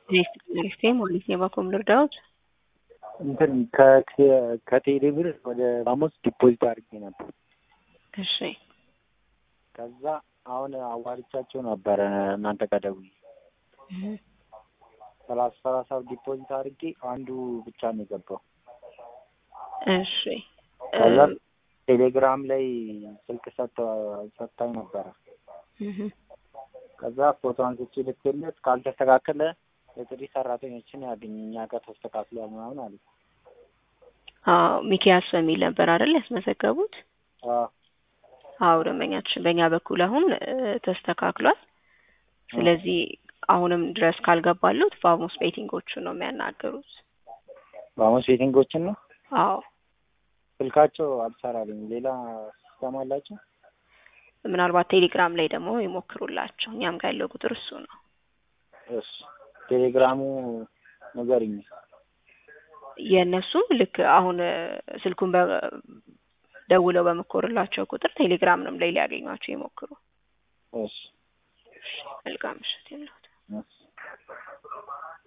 ኔክስት ሞሊስ የባኮም ልርዳዎት እንትን ከቴሌ ብር ወደ ባሞስ ዲፖዚት አድርጌ ነበር። እሺ ከዛ አሁን አዋርቻቸው ነበረ እናንተ ጋር ደውዬ ሰላሳ ሰላሳ ዲፖዚት አድርጌ አንዱ ብቻ ነው የገባው። እሺ ከዛ ቴሌግራም ላይ ስልክ ሰጥታኝ ነበረ። ከዛ ፎቶ አንስቼ ልክለት ካልተስተካከለ የጥሪ ሰራተኞችን ያገኝ እኛ ጋር ተስተካክሏል ምናምን አለ። አዎ ሚኪያስ በሚል ነበር አይደል ያስመዘገቡት? አዎ ደንበኛችን በእኛ በኩል አሁን ተስተካክሏል። ስለዚህ አሁንም ድረስ ካልገባሉት ፋሞስ ቤቲንጎቹን ነው የሚያናገሩት። ባሞስ ቤቲንጎችን ነው? አዎ ስልካቸው አልሰራልኝ። ሌላ ሲስተም አላቸው? ምናልባት ቴሌግራም ላይ ደግሞ ይሞክሩላቸው። እኛም ጋር ያለው ቁጥር እሱ ነው። እሺ ቴሌግራሙ ንገሪኝ። የእነሱም ልክ አሁን ስልኩን ደውለው በመኮርላቸው ቁጥር ቴሌግራምንም ላይ ሊያገኟቸው ይሞክሩ። እሺ መልካም ምሽት ይሁንልዎት። እሺ